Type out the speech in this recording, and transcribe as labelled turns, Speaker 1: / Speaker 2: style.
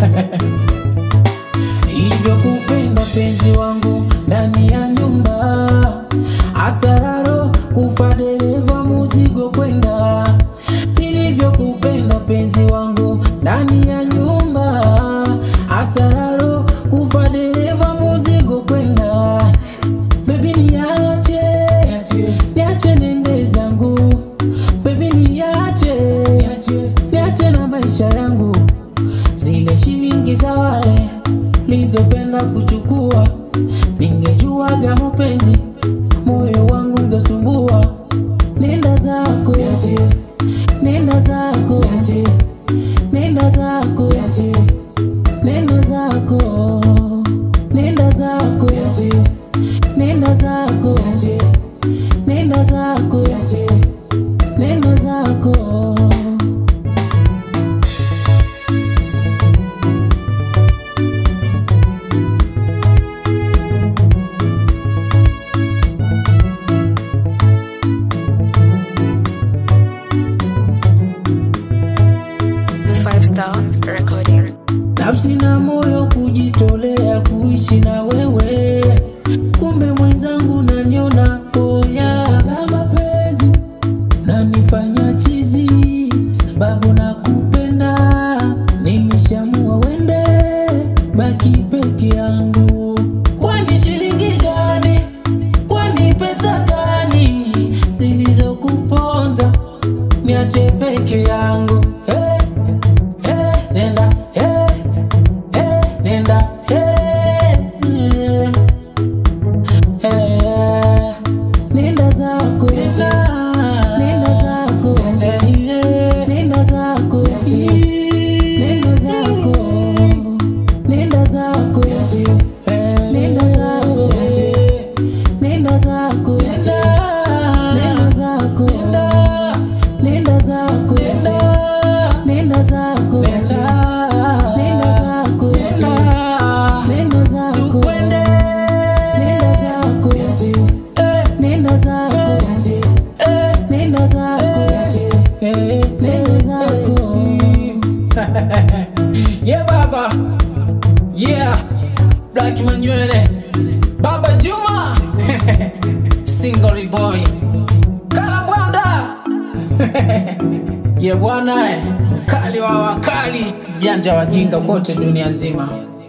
Speaker 1: nilivyokupenda penzi wangu ndani ya nyumba asararo kufa dereva muzigo kwenda nilivyokupenda penzi wangu ndani ya nyumba asararo kufa dereva muzigo kwenda bebi niache niache nende zangu bebi niache niache na maisha yangu zile shilingi za wale nilizopenda kuchukua ningejuaga mapenzi moyo wangu ungesumbua nenda zako nenda zako nenda zako nenda zako nenda zako nenda zako nenda zako nenda zako
Speaker 2: Five Star Recording.
Speaker 1: nafsi na moyo kujitolea kuishi na wewe kumbe mwenzangu naniona poya la mapenzi nanifanya chizi sababu nakupenda nilishamua wende baki peke yangu kwani shilingi gani kwani pesa gani zilizokuponza niache peke yangu hey. Hey, nenda, hey, hey, nenda, hey, hey, nenda zako, nenda zako, nenda zako, nenda zako, nenda zako, nenda zako, nenda zako, nenda zako, nenda zako, nenda zako, nenda zako, nenda zako, nenda zako, nenda zako, nenda zako, nenda zako. Yeah baba, yeah, Black Manywele, Baba Juma, Single boy, Kalabwanda. ye bwana, eh, mkali wa wakali, mjanja wajinga kote dunia nzima.